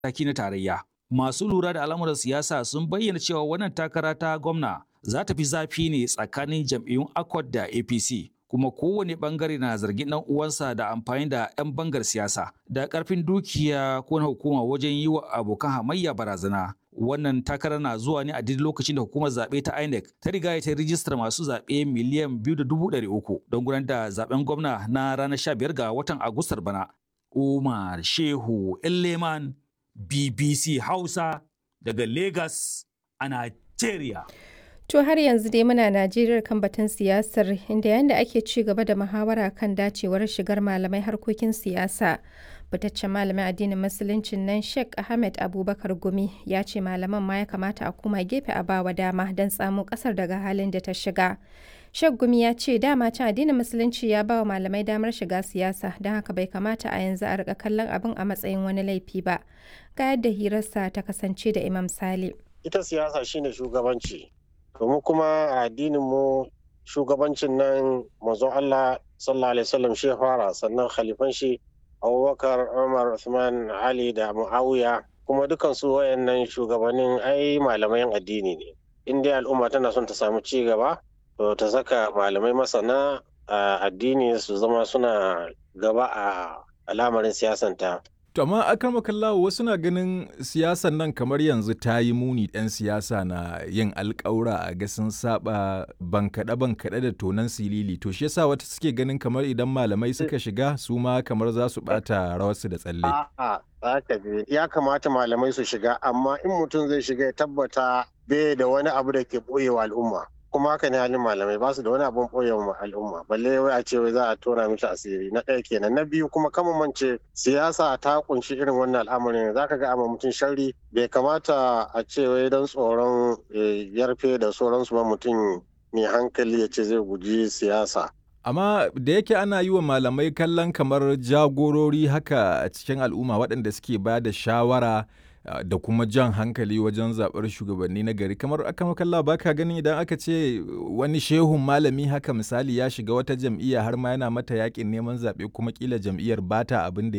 mataki na tarayya. Masu lura da al'amuran siyasa sun bayyana cewa wannan takara ta gwamna za ta fi zafi ne tsakanin jam'iyyun Accord da APC. Kuma kowane bangare na zargin ɗan uwansa da amfani da 'yan bangar siyasa da ƙarfin dukiya ko na hukuma wajen yi wa abokan hamayya barazana. Wannan takara na zuwa ne a daidai lokacin da hukumar zaɓe ta INEC ta riga ta rijistar masu zaɓe miliyan biyu da dubu ɗari uku don gudanar da zaɓen gwamna na ranar sha biyar ga watan Agustar bana. Umar Shehu Elleman BBC Hausa daga Lagos a Nigeria. To har yanzu dai muna Najeriya kan batun siyasar inda yanda ake ci gaba da muhawara kan dacewar shigar malamai harkokin siyasa. Fitaccen malamin addinin musuluncin nan Sheikh Ahmed Abubakar Gumi ya ce malaman ma ya kamata a koma gefe a bawa dama don tsamo kasar daga halin da ta shiga. Sheikh Gumi ya ce dama can addinin musulunci ya bawa malamai damar shiga siyasa don haka bai kamata a yanzu a rika kallon abin a matsayin wani laifi ba. Ga yadda hirarsa ta kasance da Imam Sale. Ita siyasa shine shugabanci. domin kuma a addinin mu shugabancin nan manzo Allah sallallahu alaihi wasallam shi fara sannan khalifan shi Abubakar Umar Uthman Ali da Muawiya kuma dukan su wayannan shugabannin ai malamai addini ne in dai al'umma tana son ta samu ci gaba to ta saka malamai masana addini su zama suna gaba a al'amarin siyasanta To amma akan makallawo wasu na ganin siyasan nan kamar yanzu ta yi muni ɗan siyasa na yin alƙawura a ga sun saba bankaɗe bankaɗe da tonan silili to shi yasa wata suke ganin kamar idan malamai suka shiga su ma kamar za su ɓata rawarsu da tsalle. A'a, ya kamata malamai su shiga amma in mutum zai shiga ya tabbata bai da wani abu da ke ɓoyewa al'umma. kuma haka ne halin malamai ba su da wani abun ɓoye wa al'umma balle wai a ce wai za a tona mishi asiri na ɗaya kenan na biyu kuma kama mance siyasa ta kunshi irin wannan al'amarin za ka ga amma mutum sharri bai kamata a ce wai don tsoron yarfe da sauransu ba mutum mai hankali ya ce zai guji siyasa amma da yake ana yi wa malamai kallon kamar jagorori haka a cikin al'umma waɗanda suke ba da shawara da kuma jan hankali wajen zaɓar shugabanni na gari kamar aka makalla ba ka ganin idan aka ce wani shehun malami haka misali ya shiga wata jam'iyya har ma yana mata yakin neman zaɓe kuma kila jam'iyyar bata abin da